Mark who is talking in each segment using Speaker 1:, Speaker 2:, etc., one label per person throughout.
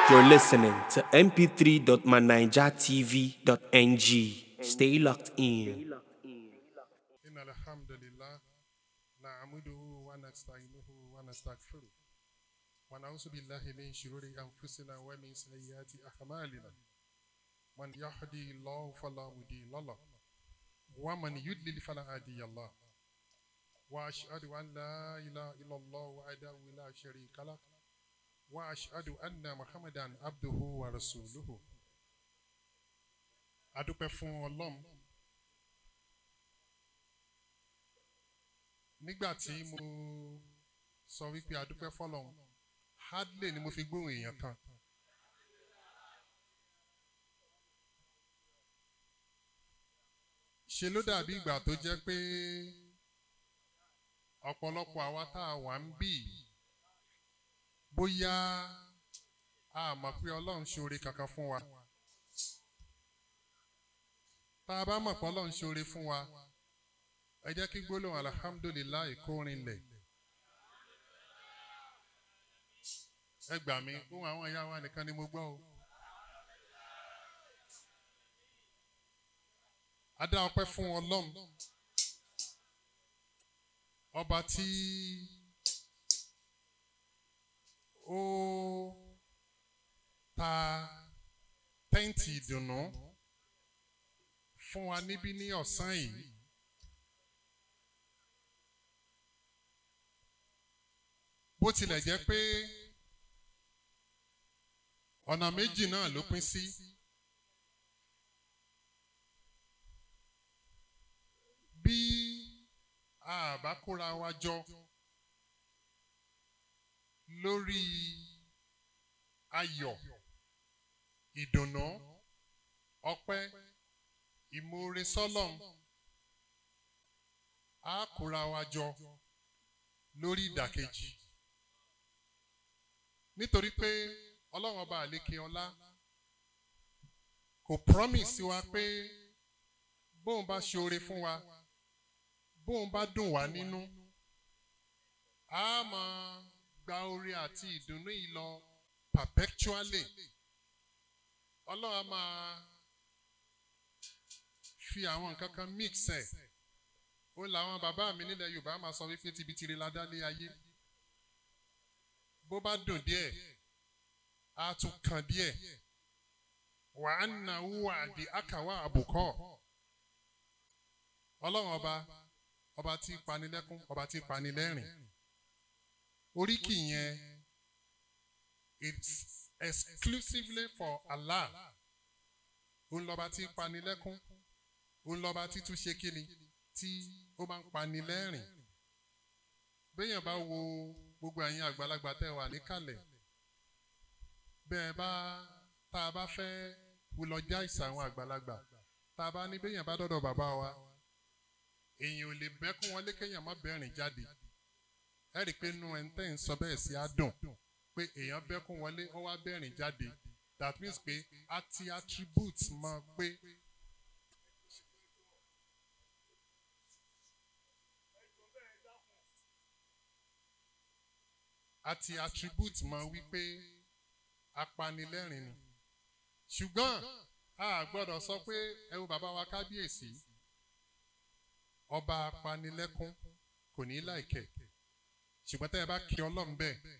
Speaker 1: You're listening to mp3.manijatv.ng. Stay locked in.
Speaker 2: إن الحمد لله نعمده ونستعينه ونستغفره ونعوذ بالله من شرور أنفسنا ومن سيئات أعمالنا من يهدي الله فلا مضل له ومن يضلل فلا هادي له وأشهد أن لا إله إلا الله وحده لا شريك له وأشهد أن محمدا عبده ورسوله adúpẹ́ fún ọlọ́run nígbà tí mo sọ wípé adúpẹ́ fọlọ́run hardly ni mo fi gbóhùn èèyàn kan ṣe ló dàbí ìgbà tó jẹ́ pé ọ̀pọ̀lọpọ̀ àwa tá a wà ń bì bóyá a mọ̀ pé ọlọ́run ṣoore kankan fún wa tá a bá mọ̀ pé ọlọ́run ṣoore fún wa ẹ jẹ́ kí gbólóhùn alhamdulilayi kó rinlẹ̀ ẹ gbà mí ohun àwọn ìyá wa nìkan ni mo gbọ́ o. a dá ọpẹ́ fún ọlọ́run ọba tí ó ta tẹ́ǹtì ìdùnnú fún wa níbí ní ọ̀sán yìí. bó tilẹ̀ jẹ́ pé ọ̀nà méjì náà ló pín sí. bí a bá kóra wa jọ lórí ayọ̀ ìdùnnú ọpẹ́ ìmoore sọ́lọ́m a kóra wa jọ lórí ìdàkejì nítorí pé ọlọ́run ọba àlékè ọlá kò promise wa pé bóun bá ṣoore fún wa bóun bá dùn wá nínú a máa gba oore àti ìdùnnú yìí lọ perpetually ọlọ́run á máa fi àwọn nǹkan kan mix ẹ̀ ó làwọn bàbá mi nílẹ̀ yorùbá máa sọ wípé tibitire la dá lé ayé bó bá dùn díẹ̀ á tún kàn díẹ̀ wà á nà wúwà di àkàwà àbùkọ́ ọlọ́run ọba ọba tí panilẹ́kún ọba tí panilẹ́rìn oríkì yẹn it's exclusively for Allah òun lọ́ba tí panilẹ́kún òun lọ́ba tí tún ṣe kíni tí ó máa ń panilẹ́rìn béèyàn bá wo gbogbo ẹ̀yin àgbàlagbà tẹ́ wà níkàlẹ̀ bẹ́ẹ̀ bá tá a bá fẹ́ wulọjá ìsà àwọn àgbàlagbà tá a bá ní béèyàn bá dọ̀dọ̀ bàbá wa èèyàn ò lè bẹ́kún wọn lékèèyàn má bẹ́rìn jáde ẹ rí i pé inú ẹ̀ ń tẹ́ ń sọ bẹ́ẹ̀ sí á dùn pé èèyàn bẹ́kún wọlé ó wá bẹ́rìn jáde that means pé a ti attribute mọ pé a ti attribute mọ wípé apanilẹ́rìn ni ṣùgbọ́n a gbọ́dọ̀ sọ pé ẹ wo bàbá wa kábíyèsí ọba apanilẹ́kún kò ní láìkẹ̀ ṣùgbọ́n tẹ́ ẹ bá kí ọlọ́run bẹ́ẹ̀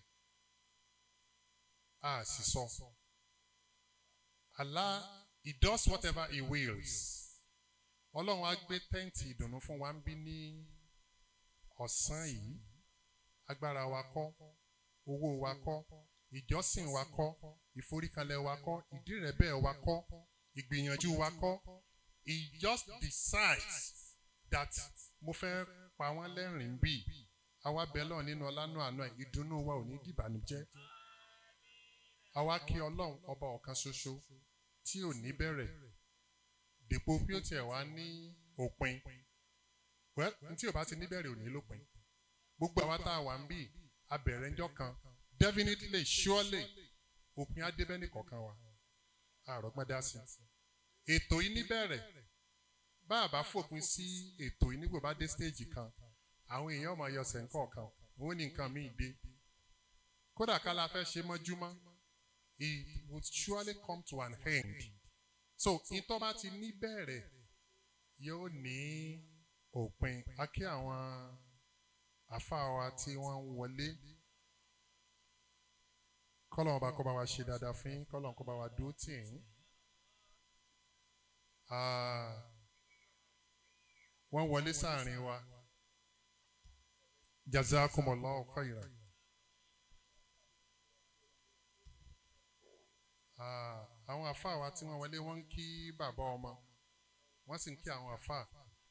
Speaker 2: a sì sọ Allah he does whatever he wills ọlọ́run á gbé tẹ́ǹtì ìdùnnú fún wa ń bí ní ọ̀sán yìí agbára wa kọ́ owó wa kọ́ ìjọsìn wa kọ́ ìforíkalẹ̀ wa kọ́ ìdírẹ̀bẹ̀ wa kọ́ ìgbìyànjú wa kọ́ he just decides that mo fẹ́ pa wọ́n lẹ́rìn bí àwa bẹ̀ lọ́ọ̀ nínú ọlánú àná ẹ̀ ìdùnnú wa ò ní dìbànújẹ́ àwa kí ọlọ́run ọba ọ̀kan ṣoṣo tí ò ní bẹ̀rẹ̀ dèpo bí ó tiẹ̀ wá ní òpin well tí ò bá ti ní bẹ̀rẹ̀ ò ní lópin gbogbo àwa tá a wà ń bì abẹ̀rẹ̀ ńjọ́ kan definitely surely òpin adébẹ́nì kọ̀ọ̀kan wa àrògbọ́n dá sí ètò yìí níbẹ̀rẹ̀ bá a bá fòpin sí ètò yìí nígbò bá dé stage kan àwọn èèyàn máa yọ sẹ́ńkọ̀ kan òun ní nǹkan míì dé kódà ká la fẹ́ ṣe mọ́júmọ́ ì- would surely come to an end so ìtọ́ bá ti ní bẹ̀rẹ̀ yóò ní òpin a kí àwọn àfáà wa tí wọ́n ń wọlé kọ́lọ́n ọba kó bá wa ṣe dáadáa fún yín kọ́lọ́n kó bá wa dúró tì yín. Ah, wọ́n wọlé sáàrin wa jazakumullahu khairan. Ah, àwọn àfáà wa tí wọ́n wọlé wọ́n ń kí bàbá ọmọ wọ́n sì ń kí àwọn àfáà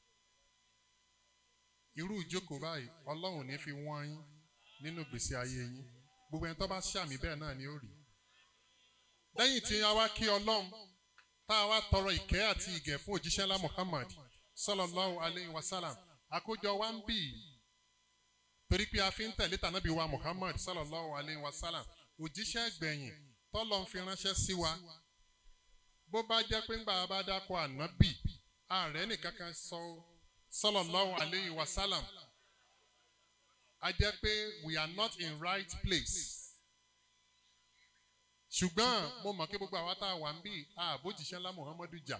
Speaker 2: irú ìjókòó báyìí ọlọ́run ní fi wọ́n yín nínú ìgbésí ayé yín gbogbo ẹni tó bá ṣàmì bẹ́ẹ̀ náà ni ó rí lẹ́yìn tí a wá kí ọlọ́run tá a wá tọrọ ìkẹ́ àti ìgẹ̀ fún òjíṣẹ́ ńlá Muhammad sallallahu alayhi wa sallam àkójọ wa ń bì í torí pé a fi ń tẹ̀lé tànàbí wa Muhammad sallallahu alayhi wa sallam òjíṣẹ́ gbẹ̀yìn tọ́lọ́ ń fi ránṣẹ́ sí wa bó bá jẹ́ pé ńgbà bá dákọ̀ ànábì ààrẹ nìkan kan sọ sallallahu alayhi wa sallam a jẹ́ pé we are not in right place ṣùgbọ́n mo mọ̀ pé gbogbo àwa tá a wà ń bí àbójìṣẹ́ ńlá Muhammadu jà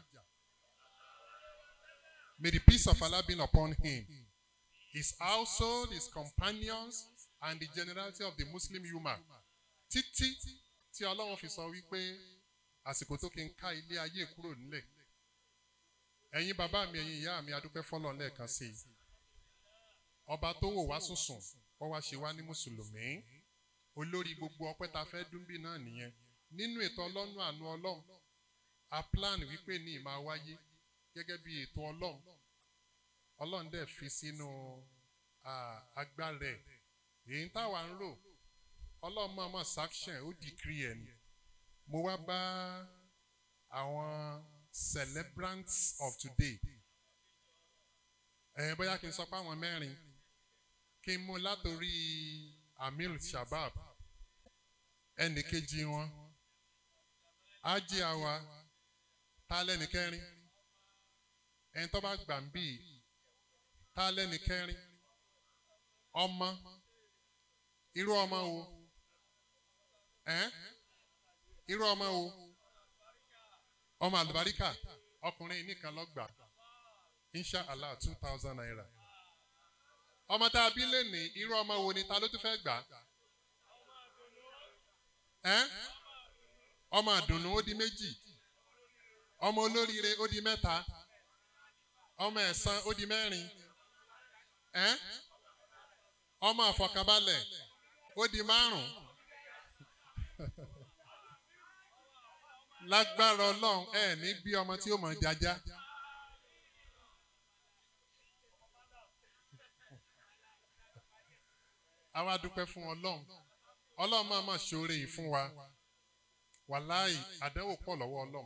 Speaker 2: may the peace of Allah be upon him his household his companions and the generality of the Muslim ummah títí tí Ọlọ́run fi sọ wípé àsìkò tó kí n ká ilé ayé kúrò nílẹ̀ ẹ̀yin bàbá mi ẹ̀yin ìyá mi adúpẹ́ fọ́lọ́run lẹ́ẹ̀kan sí i ọba tó wò wá sùnsùn ó wá ṣe wá ní mùsùlùmí olórí gbogbo ọpẹ́ tá a fẹ́ dúnbí náà nìyẹn nínú ètò ọlọ́run àánú ọlọ́run a plan wípé ní ìmáa wáyé gẹ́gẹ́ bí ètò ọlọ́run ọlọ́run dẹ̀ fi sínú ah, agbára ẹ̀ èyí táwa ń rò ọlọ́run máa máa sanction ó decree ẹ̀ ni mo wá bá àwọn celebrants of today ẹ̀ bóyá kí n sọ pé àwọn mẹ́rin kí n mú látòrí amir shabab ẹnì kejì wọn ájí àwa tá lẹ́nì kẹrin ẹni tó bá gbà ń bì tá lẹ́nì kẹrin ọmọ irú ọmọ wo ẹ́n irú ọmọ wo ọmọ àlùbáríkà ọkùnrin nìkan lọ́gbà insha allah two thousand naira ọmọ tá a bí lè ní irú ọmọ wo ni ta ló tún fẹ́ gbà ẹ́n ọmọ àdùnnú ó di méjì ọmọ olóríire ó di mẹ́ta ọmọ ẹ̀san ó di mẹ́rin ẹ́n ọmọ àfọkànbalẹ̀ ó di márùn lágbára ọlọ́run ẹ̀ ní bí ọmọ tí ó mọ̀ jájá. àwa dúpẹ́ fún ọlọ́run ọlọ́run máa máa ṣoore yìí fún wa wàláì àdánwò pọ̀ lọ́wọ́ ọlọ́run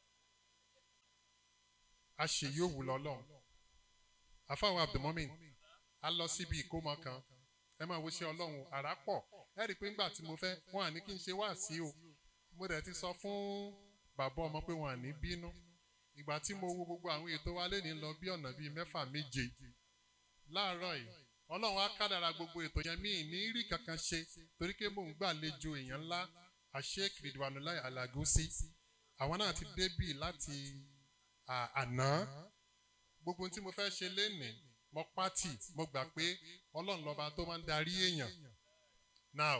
Speaker 2: a ṣe yóò wù lọ́lọ́run àfáwọn abdulmumin a lọ síbi ìkómọ kan ẹ máa wo ṣe ọlọ́run àrà pọ̀ ẹ rí i pé ńgbà tí mo fẹ́ wọn à ní kí n ṣe wá sí o mo dẹ̀ ti sọ fún bàbá ọmọ pé wọn à ní bínú ìgbà tí mo wo gbogbo àwọn ètò wa lé ní lọ bí ọ̀nà bíi mẹ́fà méje láàárọ̀ yìí ọlọ́run á kádàrà gbogbo ètò yẹn mí ní rí kankan ṣe torí pé mò ń gbàlejò èèyàn ńlá àṣek ridwanulai alagusi àwọn náà ti débì láti àná gbogbo tí mo fẹ́ ṣe lénìí mo pátì mo gbà pé ọlọ́run lọ́ba tó máa ń darí èèyàn now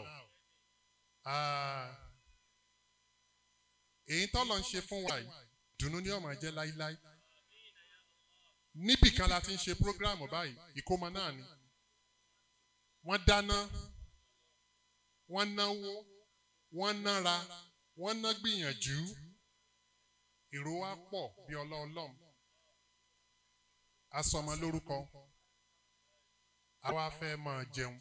Speaker 2: èyí tọ́lọ̀ ń ṣe fún wa yìí dùnú ni ó máa jẹ́ láíláí níbì kan la ti ń ṣe prógráàmù báyìí ìkómọ náà ni wọ́n dáná wọ́n náwó wọ́n nára wọ́n ná gbìyànjú èrò wa pọ̀ bí ọlọ́ọ̀lọ́m asọmọ lórúkọ àwa fẹ́ máa jẹun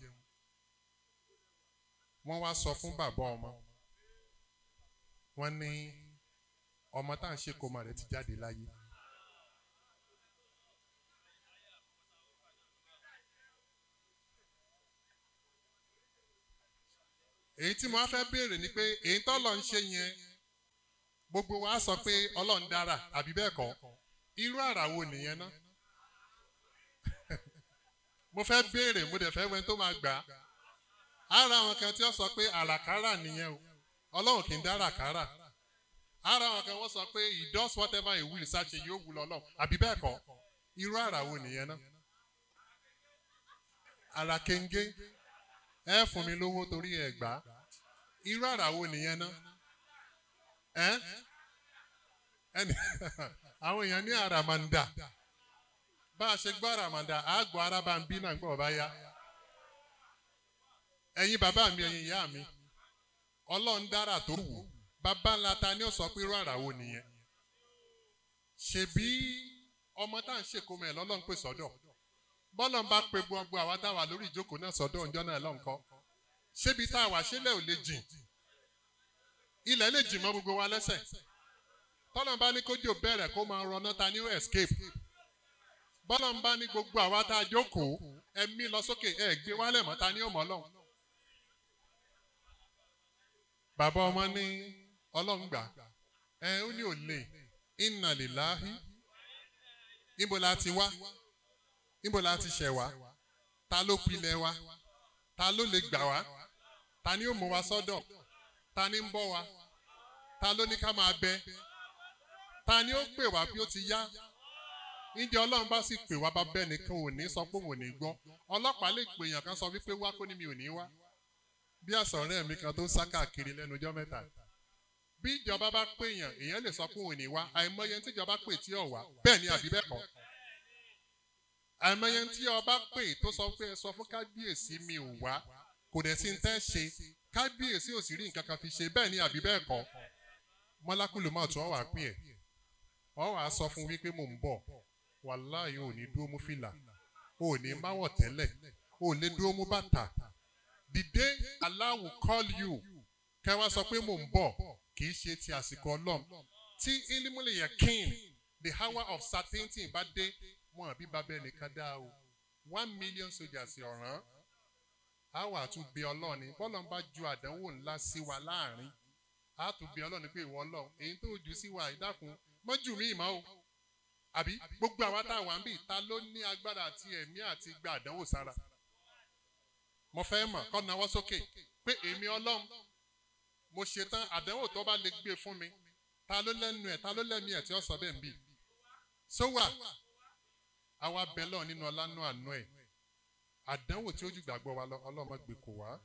Speaker 2: wọ́n wá sọ fún bàbá ọmọ wọ́n ní ọmọ tá à ń ṣe kómọ rẹ̀ ti jáde láyé. èyí tí mo wá fẹ́ béèrè ni pé èyí tó lọ ń ṣe yẹn gbogbo wa sọ pé ọlọ́run dára àbí bẹ́ẹ̀ kọ́ irú àrà wo nìyẹn ná mo fẹ́ béèrè mo dẹ̀ fẹ́ wẹ́n tó máa gbà á ara àwọn kan tí ó sọ pé àràkárà nìyẹn o ọlọ́run kì í dára kárà ara wọn kan wọ́n sọ pé he does whatever he will ṣàṣe yóò wù lọ́lọ́ àbí bẹ́ẹ̀ kọ́ irú àrà wo nìyẹn náà àrà kéńgé ẹ fún mi lówó torí ẹ gbà á irú àrà wo nìyẹn náà ẹ ẹni àwọn èèyàn ní àràmàǹdà bá a ṣe gbọ́ àràmàǹdà àgbọ̀ arábà ń bí náà gbọ́ bá yá ẹ̀yin bàbá mi ẹ̀yin ìyá mi ọlọ́run dára tó wù bàbá ńlá ta ni ó sọ pé irú àrà wo nìyẹn ṣèbí ọmọ tá à ń ṣèkómọ ẹ̀ lọ́lọ́run pè sọ́dọ̀ bọ́lọ̀ ń bá pe gbogbo àwa tá a wà lórí ìjókòó náà sọ́dọ̀ ọjọ́ náà lọ́nkọ́ ṣébi tá a wà ṣẹlẹ̀ ò lè jìn ilẹ̀ lè jìn mọ́ gbogbo wa lẹ́sẹ̀ tọ́lọ̀ ń bá ní kójú bẹ̀rẹ̀ kó máa rọná ta ní escape bọ́lọ̀ ń bá ní gbogbo àwa tá a jókòó ẹ̀mí lọ sókè ẹ̀ gbé wálẹ̀ mọ́ ta ní ọmọ ọlọ́run bàbá ọmọ ní ọlọ́run gbà ẹ ó ní òlè inna lillahi níbo la ti wá níbo la ti ṣẹ̀ wá ta ló pilẹ̀ wa ta ló lè gbà wá ta ni ó mú wa sọ́dọ̀ ta ni ń bọ́ wa ta ló ní ká máa bẹ ta ni ó pè wá bí ó ti yá níjẹ́ ọlọ́run bá sì pè wá bá bẹ́ẹ̀ nìkan ò ní sọ pé òun ò ní gbọ́ ọlọ́pàá lè pè èèyàn kan sọ wípé wá kó ní mi ò ní wá bí àsọ̀rẹ́ mi kan tó ń sá káàkiri lẹ́nu ọjọ́ mẹ́ta bí ìjọba bá pè èèyàn èèyàn lè sọ pé òun ò ní wá àìmọye tí ìjọba pè tí ò wá bẹ́ẹ̀ ni àbí bẹ́ẹ̀ kọ́ àìmọye tí ọba pè tó sọ pé ẹ sọ fún kábíyèsí mi ò wá kò dẹ̀ sí ń tẹ́ ṣe kábíyèsí ò sì rí nǹkan kan fi ṣe bẹ́ẹ̀ ni àbí bẹ́ẹ̀ kọ́ mọ́lákùlù máa tún ọ wà pín ẹ̀ ọ wàá sọ fún wípé mò ń bọ̀ wàláhì ò ní dúró mú fìlà ò ní máwọ̀ tẹ́lẹ̀ ò lè dúró mú bàtà the day Allah will call you kẹ́ wá sọ pé mò ń bọ̀ kì í ṣe ti àsìkò ọlọ́m tí ilimule yakin the hour of certainty bá dé wọn àbí bàbá ẹnìkan dá o one million soldiers ọ̀ràn á wà tún bí ọlọ́ọ̀ni bọ́lọ́n bá ju àdánwò ńlá sí wa láàrin á tún bí ọlọ́ọ̀ni pé ìwọ ọlọ́ọ̀ èyí tó jù sí wa ìdákun mọ́jú mi ìmọ̀ o àbí gbogbo àwa tá a wà ń bì ta ló ní agbára àti ẹ̀mí àti gba àdánwò sára mo fẹ́ mọ̀ kọ́ nawọ́ sókè pé èmi ọlọ́run mo ṣetán àdánwò tó bá lè gbé fún mi ta ló lẹ́nu ẹ̀ ta ló lẹ́mí ẹ̀ tí ó sọ bẹ́ẹ̀ ń bì sówà àwa bẹ lọ́ọ̀ nínú ọlánú àánú ẹ̀ àdánwò tí ó jù gbàgbọ́ wa lọ ọlọ́mọ gbé kò wá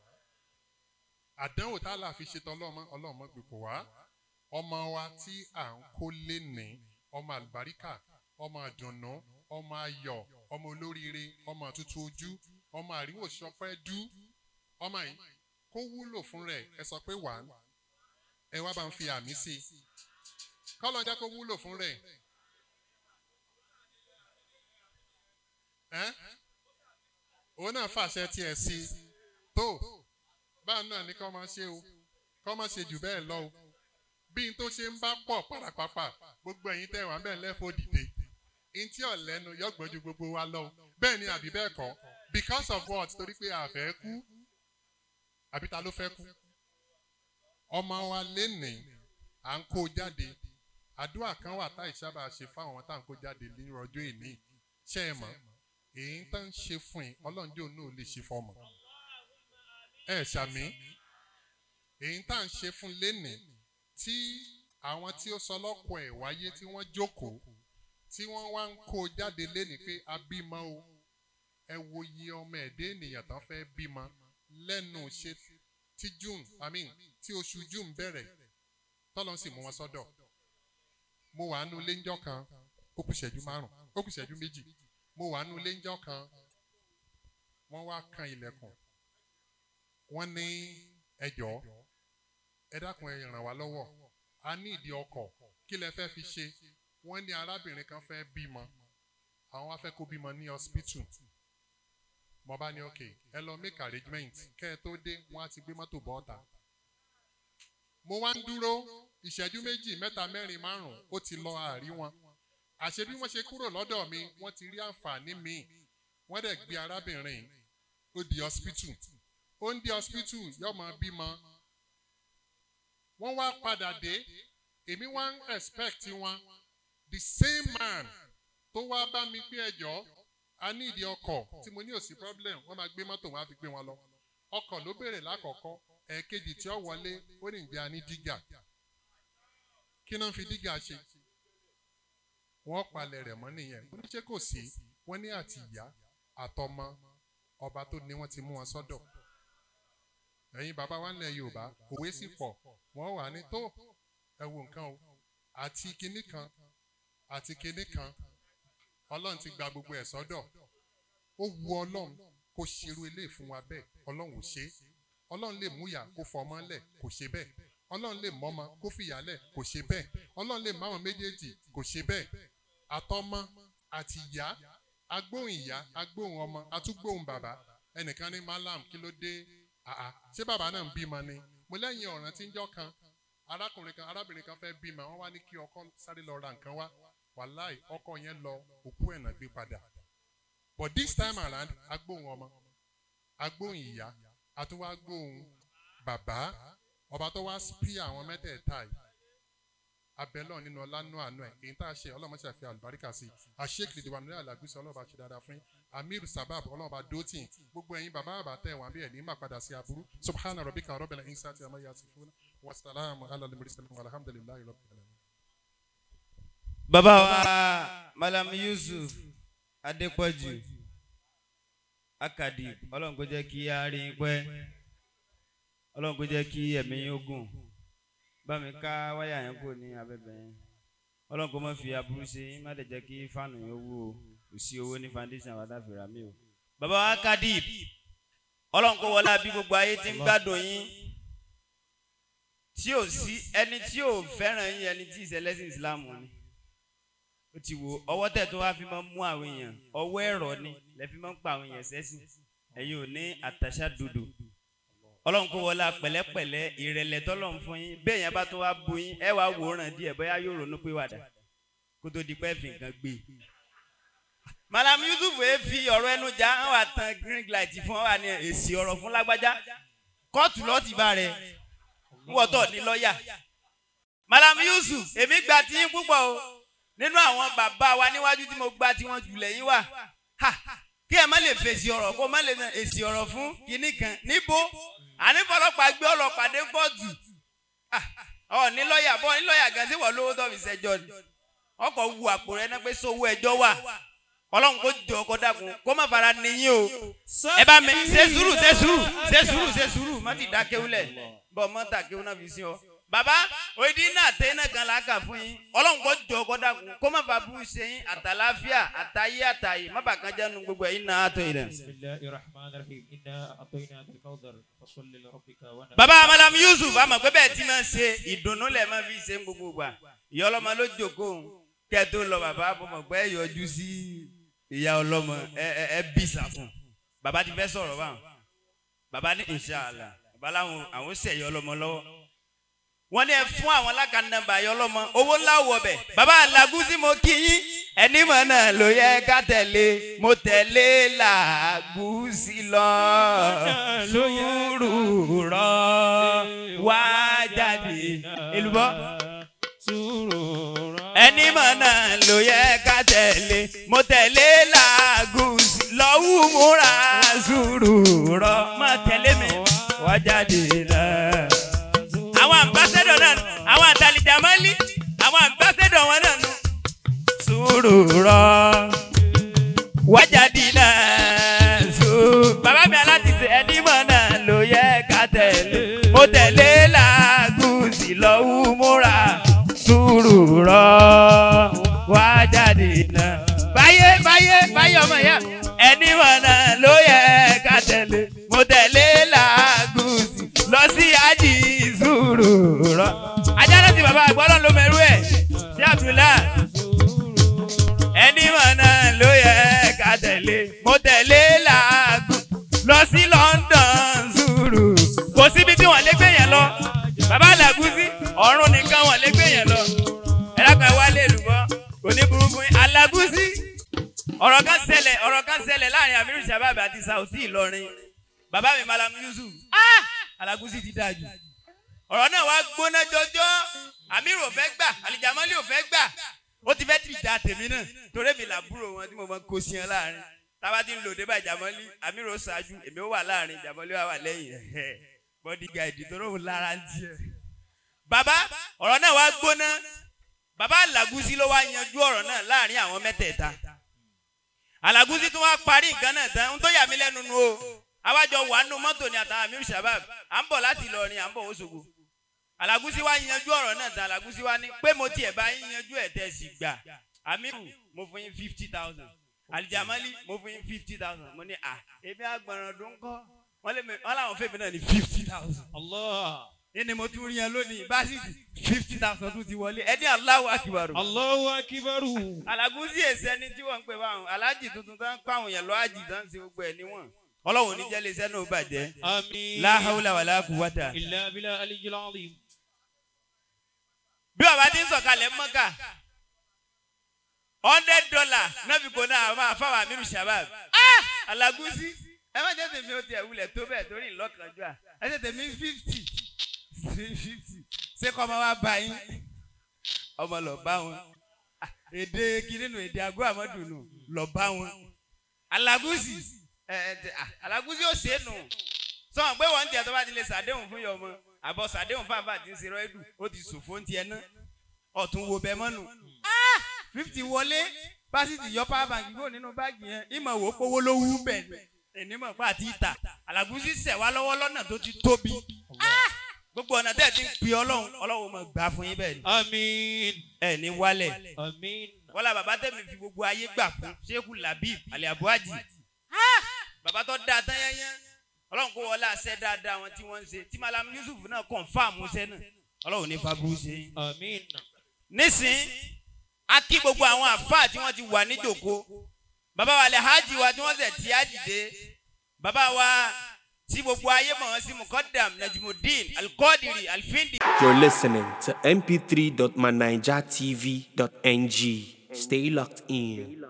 Speaker 2: àdánwò tá a là fi ṣetán ọlọ́mọ ọlọ́mọ gbé kò wá ọmọ wa tí à ń kó lé ní ọmọ àlùbáríkà ọmọ àdùnnú ọmọ ayọ̀ ọmọ olóríire ọmọ àtútù ojú ọmọ àríwò sọpẹ́ dú ọmọ yìí kó wúlò fún rẹ̀ ẹ sọ pé wà á ẹ wá bá ń fi àmì sí i kọ́lọ́ jẹ́ kó wúlò fún rẹ̀ ẹ́ òun náà fàṣẹ tiẹ̀ sí i tó báà náà ní kọ́ máa ṣe o kọ́ máa ṣe jù bẹ́ẹ̀ lọ o bí n tó ṣe ń bá pọ̀ pàràpàpà gbogbo ẹ̀yin tẹ̀ wá bẹ́ẹ̀ lẹ́fọ́ dìde n tí ọ̀lẹ́nu yọ̀gbọ́n ju gbogbo wa lọ bẹ́ẹ̀ ni àbí bẹ́ẹ̀ kọ́ because of what torí pé a fẹ́ kú àbí ta ló fẹ́ kú ọmọ wa lénìí à ń kó jáde àdúrà kan wà tá ìsábà ṣe fáwọn tá à ń kó jáde ní ọjọ́ ìní ṣe é mọ̀ èyí tó ń ṣe fún yín ọlọ́run jẹ́ òun náà lè ṣe fọmọ ẹ ṣàmì èyí tá à ń ṣe fún lénìí tí àwọn tí ó sọ lọ́kọ̀ ẹ̀ wáyé tí wọ́n jókòó tí wọ́n wá ń kó jáde lénìí pé a bímọ o ẹ wo iye ọmọ ẹ̀dẹ́ ènìyàn tán fẹ́ bímọ lẹ́nu ṣe tí june i mean tí oṣù june bẹ̀rẹ̀ tọ́lọ́ sì mú wọn sọ́dọ̀ mo wà nínú ilé ńjọ́ kan ó kù ṣẹ́jú márùn ó kù ṣẹ́jú méjì mo wà nínú ilé ńjọ́ kan wọ́n wá kan ilẹ̀kùn wọ́n ní ẹjọ́ ẹ dákun ẹ ràn wá lọ́wọ́ a ní ìdí ọkọ̀ kí lẹ fẹ́ fi ṣe wọ́n ní arábìnrin kan fẹ́ bímọ àwọn wá fẹ́ kó bímọ ní hospital mo bá ní ok ẹ lọ make arrangement kẹ́ ẹ tó dé wọ́n á ti gbé mọ́tò bọ́ ọ̀tà mo wá ń dúró ìṣẹ́jú méjì mẹ́ta mẹ́rin márùn-ún ó ti lọ àárí wọn àṣé bí wọ́n ṣe kúrò lọ́dọ̀ mi wọ́n ti rí àǹfààní míì wọ́n dẹ̀ gbé arábìnrin ó di hospital ó ń di hospital yóò máa bímọ wọ́n wá padà dé èmi wá ń expect wọn the same man tó wá bá mi pé ẹjọ́ a ní ìdí ọkọ̀ tí mo ní òsì problem wọ́n máa gbé mọ́tò wọn á fi gbé wọn lọ ọkọ̀ ló béèrè lákọ̀ọ́kọ́ ẹ̀ẹ̀kejì tí ó wọlé ó ní ìgbé a ní dígà kí náà fi dígà ṣe wọ́n palẹ̀ rẹ̀ mọ́ nìyẹn wọ́n ní ṣé kò sí wọ́n ní àti ìyá àtọmọ ọba tó ní wọ́n ti mú wọn sọ́dọ̀ ẹ̀yin bàbá wa nílẹ̀ yorùbá òwe sì pọ̀ wọ́n wà ní tó ẹ wo nǹkan o àti kinní kan àti kinní kan ọlọ́run ti gba gbogbo ẹ̀ sọ́dọ̀ ó wu ọlọ́run kó ṣerú ilé fún wa bẹ́ẹ̀ ọlọ́run ò ṣe é ọlọ́run lè mú ìyá kó fọmọ lẹ̀ kò ṣe bẹ́ẹ̀ ọlọ́run lè mọ́mọ kó fìyà lẹ̀ kò ṣe bẹ́ẹ̀ ọlọ́run lè máwọn méjèèjì kò ṣe bẹ́ẹ̀ àtọmọ àti ìyá agbóhùn ìyá agbóhùn ọmọ atúgbóhùn bàbá ẹnìkan ní malam kí ló dé àà ṣé bàbá náà ń bímọ ni mo lẹ́yìn ọ̀ràn tí ń jọ́ kan arákùnrin kan arábìnrin kan fẹ́ bímọ wọ́n wá ní kí ọkọ sáré lọ ra nǹkan wá wàláì ọkọ yẹn lọ òkú ẹ̀ náà gbé padà but this time around agbóhùn ọmọ agbóhùn ìyá àtúwá agbóhùn bàbá ọba tó wá spí àwọn mẹ́tẹ̀ẹ̀ta yìí abẹ́lọ́ nínú ọlánú àánú ẹ̀ èyí tá a ṣe ọlọ́mọ ṣàfi àlùbáríkà sí àṣeyìk lè dìbò nílẹ̀ àlàgbèsè ọlọ́ba ṣe dáadáa fún amir sabab ọlọ́ba dótìn gbogbo ẹ̀yin bàbá bàbá tẹ̀ wọ́n bí ẹ̀ ní má padà sí aburú subhana rabbika rabbil insati amma yasifuna wasalaamu ala al-mursalin walhamdulillahi rabbil alamin.
Speaker 3: bàbá wa malam yusuf adépọ̀jù akadib ọlọ́run kó jẹ́ kí a rí i pẹ́ ọlọ́run kó jẹ́ kí ẹ̀mí yín ó gùn bá mi ká wáyà yẹn kúrò ní abẹ́bẹ̀ yẹn ọlọ́run kó má fi aburú ṣe yín má dẹ̀ jẹ́ kí fáànù yẹn wú o kò sí owó ní foundation àwọn adáfẹ́ra mi o. bàbá wa akadib ọlọ́run kó wọlé àbí gbogbo ayé tí ń gbádùn yín tí ò sí ẹni tí ò fẹ́ràn yín ẹni tí ìṣẹ̀lẹ́sìn islam ni ó ti wo ọwọ́ tẹ̀ tó wá fi máa ń mú àwọn èèyàn ọwọ́ ẹ̀rọ ni lẹ́ fi máa ń pa àwọn èèyàn sẹ́sìn ẹ̀yin ò ní àtàṣà dodo ọlọ́run kó wọlé pẹ̀lẹ́pẹ̀lẹ́ ìrẹ̀lẹ̀ tọ́lọ́run fún yín bẹ́ẹ̀ yẹn bá tún wá bu yín ẹ wá wòran díẹ̀ bóyá yóò ronú pé wàdà kó tó di pẹ́ fi nǹkan gbé e. malam yusuf ẹ fi ọ̀rọ̀ ẹnu já wọn wà tán green light fún wa ní èsì ọ̀rọ̀ fún lágbájá kóòtù lọ́ọ̀tì bá rẹ̀ ń wọ́tọ̀ ní lọ́ọ̀yà malam yusuf èmi gba tí yín púpọ̀ o nínú àwọn bàbá wa níwájú tí mo gba tí wọ́n jù lẹ́yìn wà ha kí ẹ má lè fèsì ọ̀rọ̀ kó má lè èsì ọ̀rọ̀ fún kinní kan níbo àní fọlọ́pàá gbé ọlọ́pàá dé kóòtù ọ ní lọ́ọ̀yà bọ́ ní lọ́ọ̀yà gan sí wọ́n lówó tó fi ṣẹjọ́ ni ọkọ̀ wu àpò rẹ náà pé sówó ẹjọ́ wà ọlọ́run kó jọ ọkọ̀ dàkún kó má fara níyìn o ẹ bá mi ṣe sùúrù ṣe sùúrù ṣe sùúrù ṣe sùúrù má ti dá kéwúlẹ̀ bọ́ mọ́tà kéwú náà fi sí ọ baba òyìnbí náà tẹ iná kan láàkà fún yín ọlọ́run kò jọ ọkọ dàkún kó má bàa bú ṣe yín àtàláfíà àtàyé àtàyè má bàa kan jẹ́nu gbogbo ẹ̀yin náà àtọ̀ yìí rẹ̀.
Speaker 4: بسم الله الرحمن الرحيم إنا أعطيناك الكوثر فصل لربك ونحر
Speaker 3: baba malam yusuf àmọ̀ pé bẹ́ẹ̀ tí máa ṣe ìdùnnú lẹ̀ máa fi ṣe ń gbogbo gbà ìyá ọlọ́mọ ló jókòó kẹ́ ẹ tó lọ bàbá mo mọ̀ pé ẹ yọjú sí ìyá ọlọ́mọ ẹ ẹ ẹ bí sàfún bàbá ti fẹ́ sọ̀rọ̀ báwọn bàbá ní inshallah bàbá láwọn àwọn ṣẹ̀yẹ ọlọ́mọ lọ́wọ́ wọ́n ní ẹ fún àwọn alákànnàbà ayọ̀ ọlọ́mọ owó ńlá wọ̀ bẹ̀. bàbá làgùsí mo kí yín ẹni mọ̀ náà ló yẹ ká tẹ̀lé mo tẹ̀lé làgùsí lọ sùúrù rọ wá jáde èlùbọ́. ẹni mọ̀ náà ló yẹ ká tẹ̀lé mo tẹ̀lé làgùsí lọ́wọ́ múra sùúrù rọ má tẹ̀lé mi wá jáde náà àwọn ambassadọ náà nù àwọn àtàlìjàmọ́lì àwọn ambassadọ wọn náà nù. sùúrù rọ wájàdì náà sù. bàbá mi aláti ṣe ẹni mọ̀ náà ló yẹ ká tẹ̀lé. mo tẹ̀lé làágùsì lọ́wọ́ múra. sùúrù rọ wájàdì náà. báyé báyé báyé ọmọ ìyá ẹni mọ̀ náà ló yẹ ká tẹ̀lé. mo tẹ̀lé làágùsì lọ sí àjì sùúrù rọ. ajá náà ti bàbá àgbọ̀ ọlọ́run ló mẹ́rú ẹ̀ sí àbúlá. ẹni mọ̀ náà ló yẹ ká tẹ̀lé mo tẹ̀lé làágùn lọ sí London sùúrù. kò síbi tí wọ́n lé gbé yẹn lọ bàbá làgùsí ọ̀run nìkan wọ́n lé gbé yẹn lọ. ẹ dákun ẹ wálé lùbọ́ kò ní burúkú yín alágùsí ọ̀rọ̀ kan ṣẹlẹ̀ ọ̀rọ̀ kan ṣẹlẹ̀ láàrin amiru sábàbí àti Sauty Ìlọrin bàbá mi malam Yusuf ah alágùsí ti dáa jù ọ̀rọ̀ náà wá gbóná jọjọ́ amiru ò fẹ́ gbà alìjàmọ́lì ò fẹ́ gbà ó ti fẹ́ tì já tèmi náà torí mi làbúrò wọn tí mo máa ń kó sí ẹ láàrin tába ti ń lò débà ìjàmọ́lì amiru ó ṣáájú èmi ó wà láàrin ìjàmọ́lì wà wà lẹ́yìn ẹ̀ bọ́dí gaìdì tó lóun lára ń tiẹ̀. bàbá ọ̀rọ̀ náà wá gbóná bàbá Àlàgúsí ló wá yanjú ọ̀rọ̀ náà láàrin àwọn mẹ́tẹ̀ẹ̀ta Àlàgúsí tún wá parí nǹkan náà tán ohun tó yà mí lẹ́nu nu o àwájọ wà nù mọ́tò ní àtàwọn Amir Shabab à ń bọ̀ láti Ìlọrin à ń bọ̀ Òṣogbo Àlàgúsí wá yanjú ọ̀rọ̀ náà tán Àlàgúsí wá ní pé mo tiẹ̀ bá yín yanjú ẹ̀ tẹ́ sì gbà Amiru mo fún yín fifty thousand Alijamali mo fún yín fifty thousand mo ní à ebi agbọ̀nràn dún kọ́ wọ́n lé mi wọ́n làwọn fèmí náà ní fifty thousand
Speaker 4: Allah.
Speaker 3: ní mo tún rí yẹn lónìí básítì fifty thousand tún ti wọlé ẹni Allahu Akbar.
Speaker 4: Allahu akibaru.
Speaker 3: Àlàgúsí èsì ẹni tí wọ́n ń pè báwọn alájì tuntun tán kọ́ àwọn èèyàn lọ́ àjì tán ṣe gbogbo ẹ̀ níwọ̀n ọlọ́run ní jẹ́lé iṣẹ́ náà bàjẹ́
Speaker 4: Amin.
Speaker 3: la hawla wala quwwata.
Speaker 4: Illa bila aliyyil azim.
Speaker 3: bí bàbá ti ń sọ̀kalẹ̀ mọ́kà hundred dollar náà fi kò náà máa fáwọn Amiru Shabab Ah! Àlàgúsí ẹ má jẹ́ tèmi ó tiẹ̀ wulẹ̀ tó bẹ́ẹ̀ torí ìlọ́kànjú à ẹ jẹ́ tèmi fifty fifty ṣé kọ́ ọmọ wa bá yín ọmọ lọ bá wọn Ah, èdè kìnínú èdè àgọ́ àmọ́dùnú lọ bá wọn Àlàgúsí ẹ ẹ tẹ- ah, Àlàgúsí ó ṣe é nù sọ̀rọ̀ pé wọ́n ń tiẹ̀ tó bá ti lè ṣàdéhùn fún yọ ọmọ àbọ̀ ṣàdéhùn fáfá tí ń ṣe rọ́ẹ̀dù ó ti ṣòfò ń tiẹ̀ náà ọ̀tún wo bẹ́ẹ̀ mọ́nu fifty wọlé pásítì yọ power bank kúrò nínú báàgì yẹn ìmọ̀ wò ó pówó ló wú bẹ̀ ni ènìmọ̀ pa àti ìta Àlàgúsí ṣẹ̀ wá lọ́wọ́ lọ́nà tó ti tóbi gbogbo ọ̀nà tẹ́ ẹ̀ ti ń pè ọlọ́run ọlọ́run mọ̀ gbà fún yín bẹ́ẹ̀ ni
Speaker 4: Amin.
Speaker 3: ẹ̀ ní wálẹ̀
Speaker 4: Amin.
Speaker 3: wọ́lá bàbá tẹ̀mí fi gbogbo ayé gbà fún Sheikh Labib alẹ́ abuaji bàbá tó dáa tán yẹnyẹn ọlọ́run kó wọlé àṣẹ dáadáa wọn tí wọ́n ń ṣe tí Malam Yusuf náà kọ̀ǹfàmù ṣẹ́ náà ọlọ́run ní faburú ṣe yín
Speaker 4: Amin.
Speaker 3: nísìn a kí gbogbo àwọn àfáà tí wọ́n ti wà níjòkó bàbá wa lè hajj wa tí wọ́n ṣe tí a dìde bàbá wa tí gbogbo ayé mọ̀ wọ́n sí mukadam najimudin alkodiri alfindi.
Speaker 1: You're listening to mp3.manijatv.ng. Stay locked in.